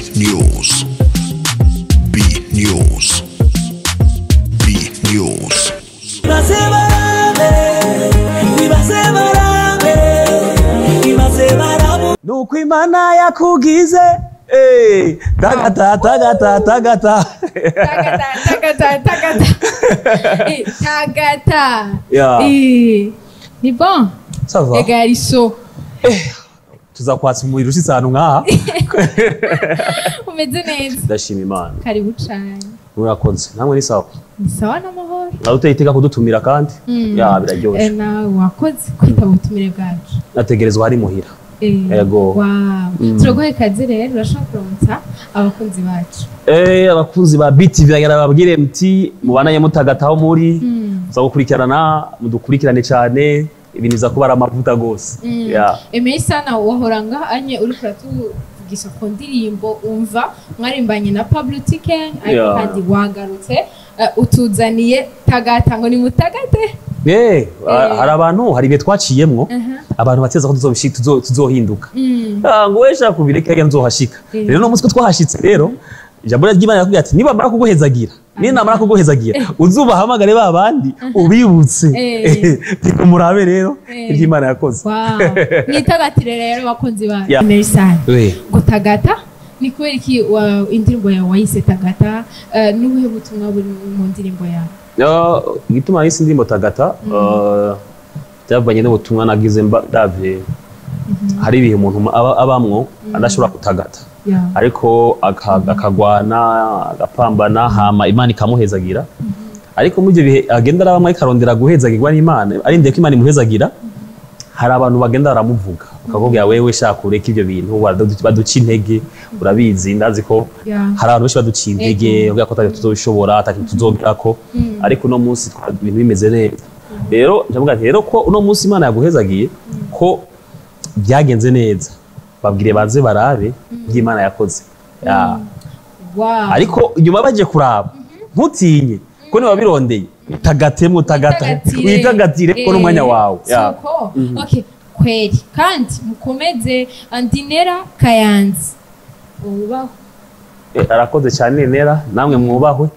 News. B News. B News. Ibaze barabe, ibaze barabe, ibaze barabu. nuko imana yakugize Eh, tagata tagata tagata Tagata, tagata, tagata. Eh, tagata. Ya. Eh, Ni bon. sava Ega yari so. tuzakwatsa umuriro ushitse ahantu nk'aha Umeze neza. ndashima imana Karibu cane. murakoze namwe ni sawa Ni sawa n'amahoro. nawe uteye iteka kudutumira kandi Mm. ya Eh, biraryoshe nawe wakoze kwitaba ubutumire bwacu. nategerezwa hari muhira Eh, Ego. Wow. Mm. Turaguha ikaze rero urashobora kuramutsa abakunzi bacu. Eh, abakunzi ba BTV bagira babwire muti mubanaye mutagataho muri Mm. muza gukurikirana mudukurikirane cyane ibintu biza kuba ari amavuta gose Mm. ya Emeye sana wahora ngaha anye uri kuratuvugisha ku ndirimbo umva mwarimbanye na Pablo Tiken ariko Yeah. kandi wagarutse eh, utuzaniye tagata ngo ni mutagate Eh, hari abantu hari ibihe twaciyemwo Aha. abantu bateza ko tuzobishi- tuzo- tuzohinduka Mm. Ah, ngo we shaka kubireka reka nzohashika Mm. rero no munsi ko twahashitse rero ijambo ry'Imana yakubwira ati niba mara kuguhezagira niba namara kuguhezagira uzubahamagare ba bandi ubibutse Eh. reka murabe rero Eh. iry'Imana yakoze Wow. Mwitagatire rero bakunzi bacu. Yeah. Emeye sana. we ngo tagata ni kubera iki wa- indirimbo yawe wayise tagata eh, n'ubuhe butumwa buri mu ndirimbo yawe Ah, igituma nahise indirimbo tagata ah, byavanye n'ubutumwa nagize mba- ndavye hari ibihe umuntu aba- abamwo adashobora kutagata Yeah. ariko aka- akagwana agapambana hama imana ikamuhezagira ariko muri ibyo bihe agenda arabamwe akarondera guhezagirwa n'imana arindiriye ko imana imuhezagira hari abantu bagenda baramuvuga bakakubwira wewe shaka ureke ibyo bintu baradu- baduca intege urabizi ndazi ko Yeah. hari abantu benshi baduciye intege Ego. bavuga ko atari tuzobishobora atari tuzogerako ariko uno munsi twa- ibintu bimeze neza rero ndavuga nti rero ko uno munsi imana yaguhezagiye ko byagenze neza babwire baze barabe iby'imana yakoze Ya. Wow. ariko inyuma bagiye kuraba ntutinye ko niba birondeye utagatemo utagata Witagatire. witagatire ko n'umwanya Eh, wawe Ya. soko okay kweli kandi mukomeze andinera kayanzi ubaho Eh, arakoze cyane nera namwe mwubahwe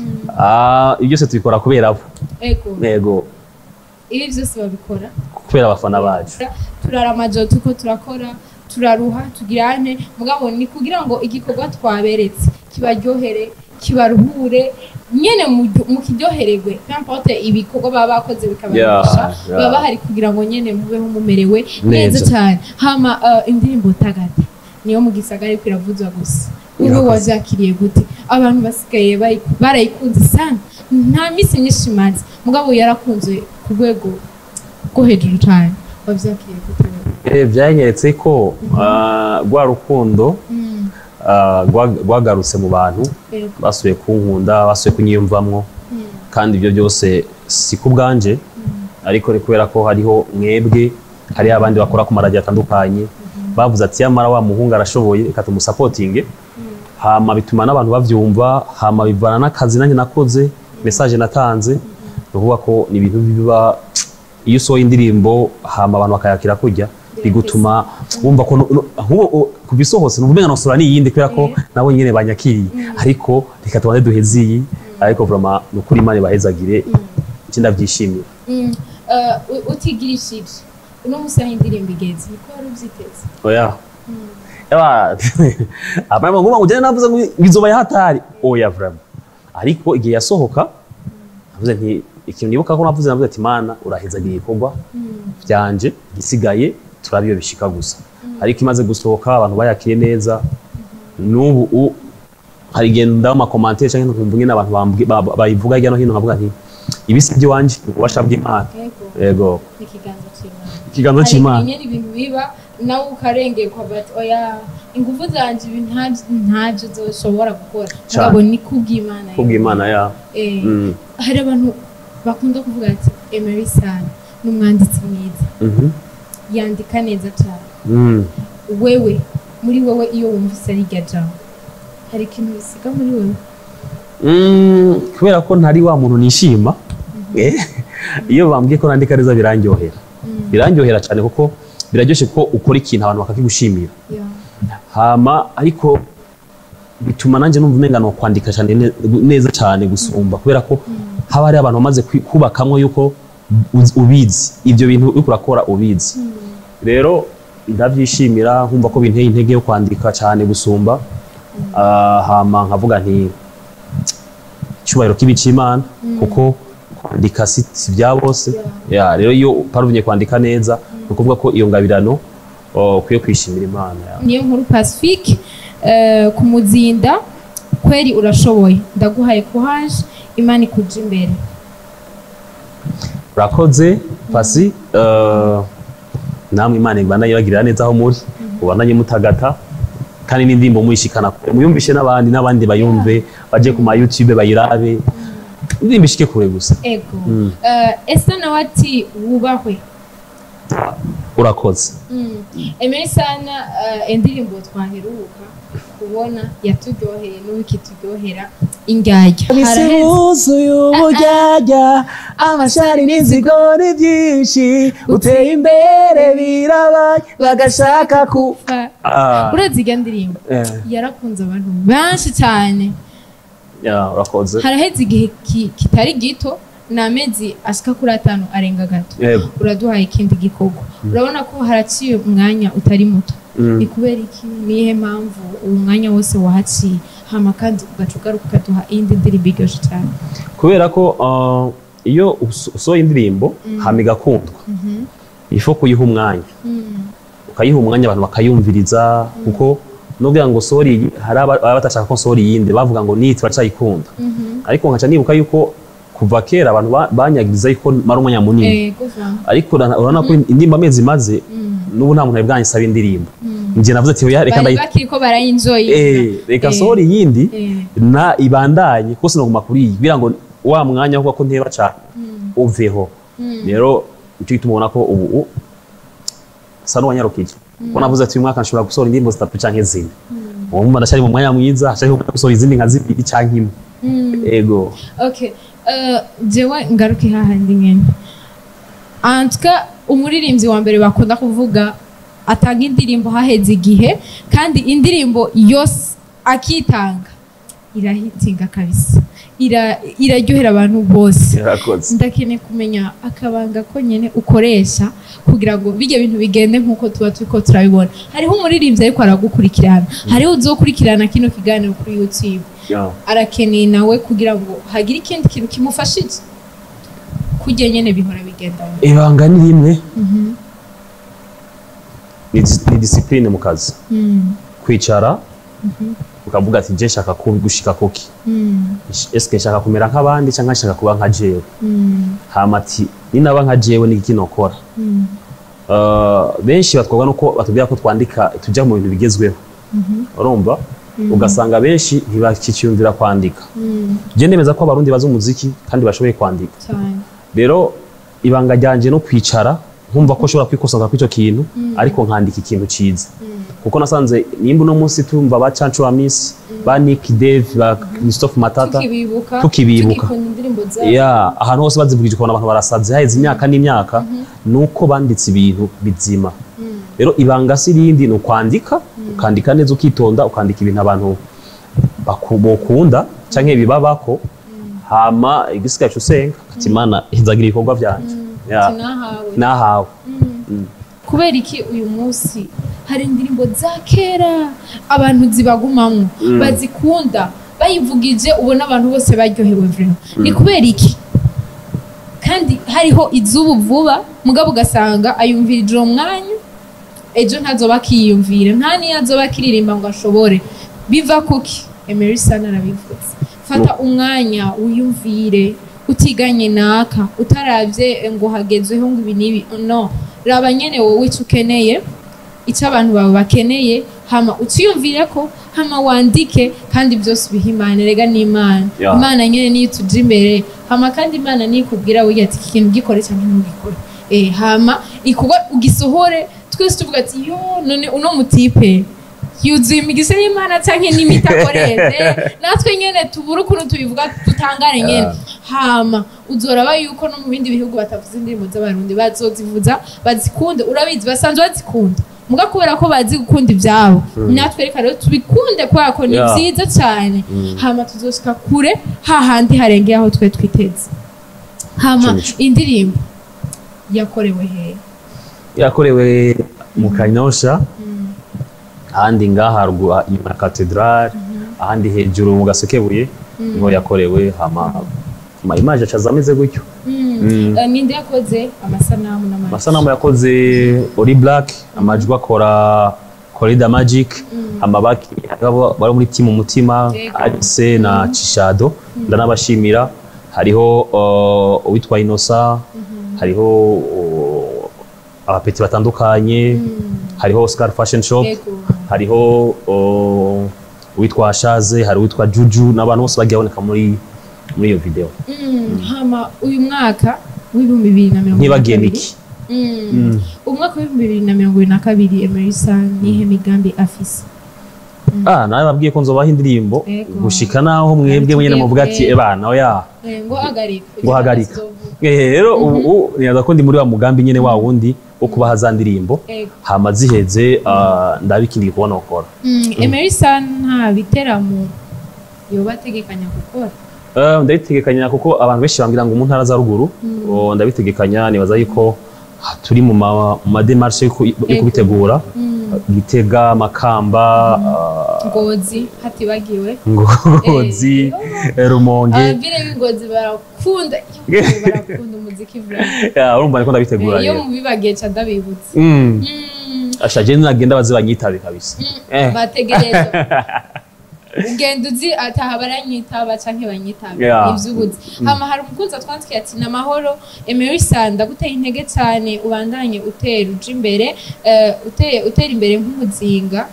Ah, ibyo byose tubikora kubera abo ego yego ibi byose babikora kubera abafana bacu turara amajoro tuko turakora turaruha tugirane mugabo ni kugira ngo igikorwa twaberetse kibaryohere kibaruhure nyene mu- mukiryohererwe n'importe ibikorwa baba bakoze bikabarisha Yeah, yeah. baba bahari kugira ngo nyene mubeho mumerewe Neza. neza cyane hama uh, indirimbo tagata niyo mu gisagara ariko iravuzwa gusa ube Irakoze. wavyakiriye gute abantu basigaye bayi- barayikunze sana nta misi myinshi imaze mugabo yarakunze ku rwego rwo hejuru cyane wavyakiriye gute wewe? Eh, byanyeretse ko ah, rwa rukundo Mm, ah, rwa- rwagarutse mu bantu yego. basuye kunkunda basuye kunyiyumvamwo Mm, kandi ibyo byose si ku bwanje ariko ni kubera ko hariho mwebwe hariho abandi bakora ku maradiyo atandukanye bavuze ati yamara wa muhungu arashoboye reka tumusapotinge hama bituma n'abantu bavyumva hama bivana n'akazi nanjye nakoze message natanze ni ukuvuga ko ni ibintu biba iyo usohoye indirimbo hama abantu bakayakira kurya bigutuma wumva ko no- no- ahubwo o- kuva isohotse numva umenga nosora n'iyindi kubera ko nabo nyene banyakiriye ariko reka tubanze duheze iyi ariko vraiment ni ukuri imana ibahezagire iki ndabyishimiye mm. Eh, u- utigirishije uno musi aho indirimbo igeze niko wari uvyiteze oya Eba, abana ngo ngo navuze ngo bizoba yahatari oya vraiment ariko igihe yasohoka navuze nti ikintu nibuka ko navuze navuze ati mana urahezagira igikorwa byanje gisigaye turabiyo bishika gusa ariko imaze gusohoka abantu bayakiriye neza n'ubu u- hari igenda amakomantere cyangwa nkumva nyine abantu bambwi- ba- ba- bayivuga hirya no hino nkavuga nti ibi si iby'iwanjye ni ububasha bw'imana yego yego ni ikiganza c'imana ikiganza hari cy'imana nyene ibintu biba nawe ukarengerwa bati oya ingufu zanje ibi nta- ntavyo zoshobora gukora Cane. mugabo ni kubw'imana kubw'imana ya Eh, Mm. hari abantu bakunda kuvuga ati emery sana ni umwanditsi mwiza Mhm. yandika neza cyane Mm. wewe muri wowe iyo wumvise ari irya jambo hari ikintu bisiga muri wowe Mm, kubera ko ntari wa muntu nishima eh, iyo bambwiye ko nandika neza birandyohera birandyohera cyane kuko biraryoshye ko ukora ikintu abantu bakakigushimira Yeah. hama ariko bituma nanjye numva umenga no kwandika cyane ne- neza cyane gusumba kubera ko haba hari abantu bamaze kwi- kubakamwo yuko uzi- ubizi ibyo bintu uriko urakora ubizi rero ndabyishimira nkumva ko binteye intege yo kwandika cyane gusumba Ah, hama nkavuga nti icyubahiro kibi cy'imana kuko kwandika si si bya bose Ya, rero iyo uparuvye kwandika neza ni ukuvuga ko iyo ngabirano oh, ukwiye kwishimira imana ya. niyo nkuru pacifique eh, ku muzinda kweri urashoboye ndaguhaye kuhaje imana ikuja imbere urakoze pasi eh, namwe imana ibandanye ibagirira neza aho muri ubandanye mutagata kandi n'indirimbo muyishikana kure muyumvishe n'abandi n'abandi bayumve baje ku ma youtube bayirabe indirimbo ishike kure gusa ego Eh, ese nawe ati wubahwe urakoze emeye sana eh, indirimbo twaheruka kubona yaturyoheye n'ubu ikituryohera indyarya Haraheze- wuzuye ubujyajya amashari n'inzigoni byinshi uteye imbere birabaye bagashaka ku Ah, uretse iyo ndirimbo eh, yarakunze abantu benshi cyane ya, urakoze haraheze igihe ki- kitari gito ni amezi ashika kuri atanu arenga gato yego uraduhaye ikindi gikorwa urabona ko haraciye umwanya utari muto Mm. ni kubera iki niyihe mpamvu uwo mwanya wose wahaciye hama kandi ugaca ugaruka ukaduha iyindi ndirimbo iryoshye cyane kubera ko ah, iyo us- usohoye indirimbo hama igakundwa ifo kuyiha umwanya ukayiha umwanya abantu bakayumviriza kuko nubwira ngo sori iyi hari aba baba batashaka ko sori iyindi bavuga ngo niyi turacayikunda ariko nkaca nibuka yuko kuva kera abantu ba- banyagiriza yuko mara umwanya munini ego va ariko urana- urabona ko indirimbo amezi maze n'ubu nta muntu yari bwanyisaba indirimbo njye navuze ati oya reka bari ndayi bakiri ko barayinjoye Eh, reka Eh. sori iyindi Eh. na ibandanye kuko sinaguma kuri iyi kugira ngo wa mwanya wo ko nteba cyane uveho rero nicyo gituma ubona ko ubu u- sa n'uwanyarukije kuko navuze ati uyu mwaka nshobora gusohora indirimbo zitatu canke zine uwo mumva ndacyari mu mwanya mwiza hashaka gusohora izindi nka zibiri canke imwe ego okay uh, jewe ngaruke hahandi nyene antuka umuririmbyi wa mbere bakunda kuvuga atanga indirimbo haheze igihe kandi indirimbo yose akitanga irahitinga kabisa Ira- iraryohera abantu bose yarakoze ndakeneye kumenya akabanga ko nyine ukoresha kugira ngo bijye bintu bigende nk'uko tuba turiko turabibona hariho umuririmbyi ariko aragukurikirana hariho uzokurikirana kino kiganiro kuri youtube Ya. arakeneye nawe kugira ngo hagire ikindi kintu kimufashije kujya nyine bihora bigenda ibanga ni rimwe ni dis- ni disipurine mu kazi kwicara ukavuga ati je nshaka ku- gushika kuki eske nshaka kumera nk'abandi cyangwa nshaka kuba nka jewe hama ati ninaba nka jewe ni iki nokora Uh, benshi batwarwa nuko batubwira ko twandika tujya mu bintu bigezweho urumva ugasanga benshi ntibakiciyumvira kwandika je ndemeza ko abarundi bazi umuziki kandi bashoboye kwandika cyane rero ibanga ryanje no kwicara nkumva ko nshobora kwikosora kw'icyo kintu ariko nkandika ikintu cyiza kuko nasanze nimba uno munsi tumva ba Cancu wa Miss ba Nick Dave ba Christophe Matata tukibibuka tukibibuka. tukikunda indirimbo zabo ya ahantu hose bazivugije ukabona abantu barasaze haheze imyaka n'imyaka nuko banditse ibintu bizima rero ibanga si irindi ni ukwandika ukandika neza ukitonda ukandika ibintu abantu baku- bokunda canke bibabako hama igisigaye usenga ati imana izagira ibikorwa byanje Ya. tunahawe nahawe kubera iki uyu munsi hari indirimbo za kera abantu zibagumamo bazikunda bayivugije ubona abantu bose baryohewe vrema ni kubera iki kandi hariho izubu vuba mugabo ugasanga ayumvirije uwo mwanya ejo ntazoba akiyumvira nta niyo azoba akiririmba ngo ashobore biva kuki emery sana arabivuze fata umwanya wiyumvire utiganye naka utarabye ngo hagezweho ngo ibi n'ibi no raba nyene wowe icyo ukeneye icyo abantu bawe bakeneye hama uciyumvire ko hama wandike kandi byose ubiha imana rega n'imana Ya. imana nyene niyo ituja imbere hama kandi imana niyo ikubwira burya ati iki kintu gikore cyangwa ntugikore eh, hama ikorwa ugisohore twese tuvuga ati yo none uno mutipe yuzuye imigisha y'imana cyangwa n'imiti akoreshe natwe nyene tubura ukuntu tubivuga dutangare nyene hama uzoraba yuko no mu bindi bihugu batavuza indirimbo z'abarundi bazozivuza bazikunde urabizi basanzwe bazikunda muga kubera ko bazi gukunda ivyabo natwe reka rero tubikunde kubera ko ni Yeah. vyiza cyane hama tuzoshika kure hahandi harengeye aho twe twiteze hama Ico nico. indirimbo yakorewe hehe yakorewe mu kanyosha ahandi ngaha haruguru inyuma ya katedrali ahandi hejuru mu gasekebuye niho yakorewe hama ama imaje acaza ameze gutyo Mm. Eh, ninde yakoze amasanamu n'amajwi amasanamu yakoze ori black amajwi akora corida magic amabaki abo bari muri timu umutima Yego. alice na cishado ndanabashimira hariho uh, uwitwa inosa hariho uh, abapeti batandukanye hariho oscar fashion shop Yego. hariho uh, uwitwa shaze hari uwitwa juju n'abantu bose bagiye baboneka muri muri iyo video Mm, hama uyu mwaka w'ibihumbi bibiri na mirongo ntibagiye ibiri na niki kabiri. Mm. umwaka w'ibihumbi bibiri na mirongo ibiri na kabiri emerisa nihe migambi afise Ah, nawe babwiye ko nzobaha indirimbo Yego. gushika naho mwebwe mwenyene muvuga ati Twebwe. ebana oya Eh, ngo hagarika ngo hagarika Eh, rero ubu nibaza ko ndi muri wa mugambi nyene wa wundi wo kubaha za ndirimbo Yego. hama ziheze ah, ndabikindi kubona ukora Mm, emerisa nta biteramo yoba ategekanya gukora Eh, ndabitegekanya kuko abantu benshi bambwira ngo mu ntara za ruguru oh, ndabitegekanya nibaza yuko ah, turi mu ma- mu mademarshe yo ku- yo Yego. kubitegura gitega makamba ah, ngozi hatibagiwe ngozi rumonge ababwire b'ingozi barakunda barakunda umuziki vuba Ya, urumva niko ndabitegura iyo rero mubibagiye ca ndabibutse Mm. Mm, ashaje nagenda baze banyitabe kabisa Eh. bategereza ugenda uzi ataha baranyitaba canke banyitaba Yeah. ivyo ubuzi hama hari umukunzi atwandikiye ati ni amahoro emerisa ndaguteye intege cyane ubandanye utera uja imbere eh, uteye utera imbere nk'umuzinga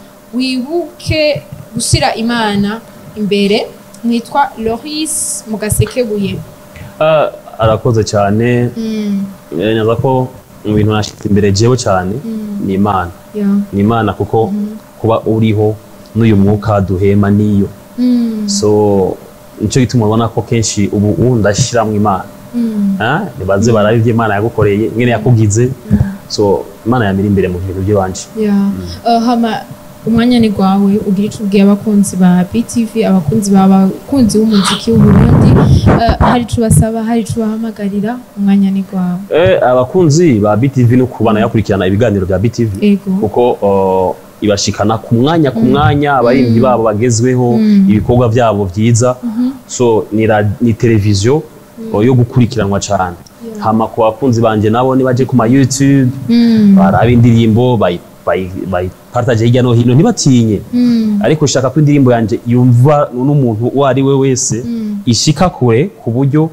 wibuke gushira imana imbere nitwa loris mu gasekebuye Ah, arakoze cyane Mm, Eh, nyaza ko mu bintu nashize imbere jewe cyane ni imana yeah. ni imana kuko kuba uriho n'uyu mwuka duhema niyo Mm, so nico gituma ubona ko kenshi ubu ubu ndashyiramo imana mm. Ah, nibaze barabe ibyo imana yagukoreye nyine yakugize so imana yamira imbere mu bintu by'iwanje Yeah. Uh, hama umwanya ni gwawe ugira ico ubwiye abakunzi ba BTV abakunzi ba abakunzi b'umuziki w'Uburundi uh, hari ico basaba hari ico bahamagarira umwanya ni gwawe Eh, abakunzi ba BTV no kubana yakurikirana ibiganiro bya BTV ego kuko uh, ibashikana ku mwanya ku mwanya abaririmbyi babo bagezweho ibikorwa byabo byiza so ni, ra- ni televiziyo uh, yo gukurikiranwa cyane hama ku bakunzi banje nabo nibaje ku ma YouTube Mm, baraba indirimbo bayi- bayi- bayipartage hirya no hino ntibatinye mm, ariko shaka ko indirimbo yanje yumva n'umuntu uwo ari we wese ishika kure ku buryo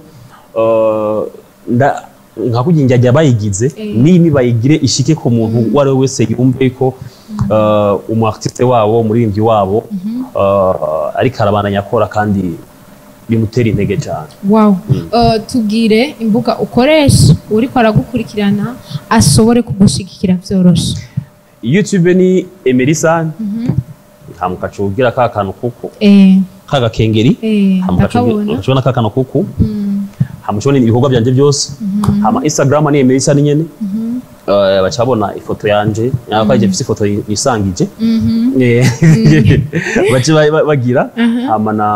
uh, nda- nka kugira ngo ajya bayigize Eh. nimi bayigire ishike ku muntu uwo ari we wese yumve ko uh, umu artiste wabo umuririmbyi wabo uh, ariko arabandanya akora kandi bimutera intege cyane wow uh, tubwire imbuga ukoresha uriko aragukurikirana ashobore kugushigikira vyoroshe youtube ni emerison nta mukacugira ka kantu kuku eh kagakengeri eh ndakabona mukacubona ka kantu kuku Mm, hamushobona ibikorwa byanje byose hama instagram ni emerison nyene Eh, baca babona ifoto yanje nakaje mfise ifoto yisangije mhm. Eh, baca ba- ba- bagira hama na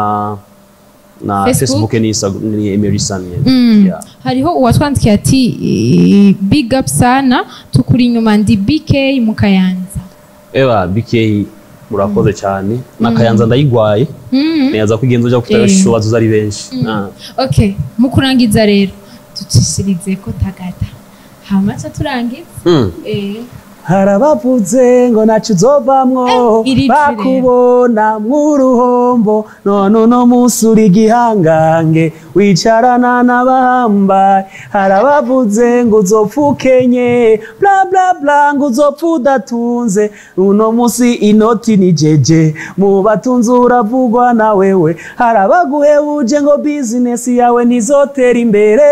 na Facebook? facebook ni Insta- ni emerison nyene Mm. Yeah. hariho uwatwandikiye ati eh, big up sana tukuri inyuma ndi bk mu kayanza ewa bk murakoze cyane n'akayanza ndayigwaye Mm. neza ko igenza uja kutayo Eh. shobazo ari benshi Ah. okay mu kurangiza rero ducishirize ko tagata hamaca turangiza Mm. eh, harabavuze ngo ntacyo uzovamwo Eh, iri jure. bakubona mw'uruhombo none uno munsi uri igihangange wicarana n'abahambaye harabavuze ngo uzopfa ukenye bla bla bla ngo uzopfa udatunze uno munsi inoti ni jeje mu batunzi uravugwa na wewe harabaguhebuje ngo bizinesi yawe ntizotera imbere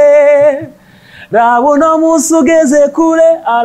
raba uno munsi ugeze kure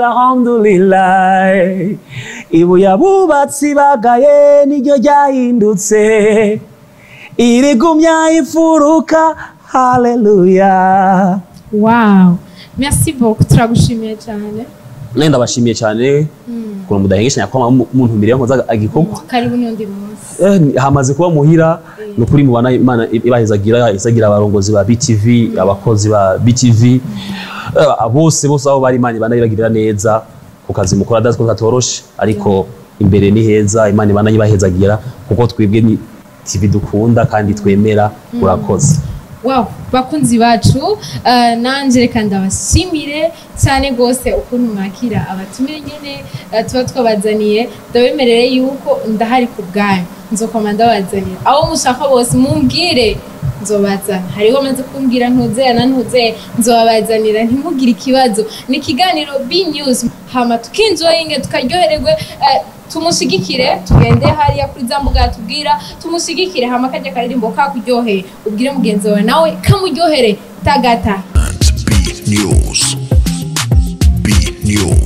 alhamdulillah ibuye abubatsi bagaye niryo ryahindutse irigumya ifuruka haleluya wow merci beaucoup turagushimiye cyane nawe ndabashimiye cyane ukuntu mudahengeshanya ko umuntu mbere yakoze agikorwa karibu n'undi munsi Eh, ni- hamaze kuba muhira ni ukuri mubana imana ibahezagira isagira abarongozi ba btv abakozi ba btv eh, bose bose aho bari imana ibana ibagirira neza ku kazi mukora adazi ko katoroshe ariko imbere ni heza imana ibana ibahezagira kuko twebwe ni tv dukunda kandi twemera urakoze wow bakunzi bacu uh, nanje reka ndabashimire cyane rwose ukuntu mwakira abatumire nyene uh, tuba twabazaniye ndabemerere yuko ndahari ku bwanyu nzokoma ndabazanira abo mushaka bose mumbwire nzobazana hariho maze kumbwira ntuzera na ntuzera nzobabazanira ntimugire ikibazo ni ikiganiro b news hama tukinjoyinge tukaryohererwe uh, tumushigikire tugende hariya kuri za mbuga yatubwira tumushigikire hama kajya karirimbo kakuryoheye ubwire mugenzi wawe nawe kamuryohere tagata B News. B News.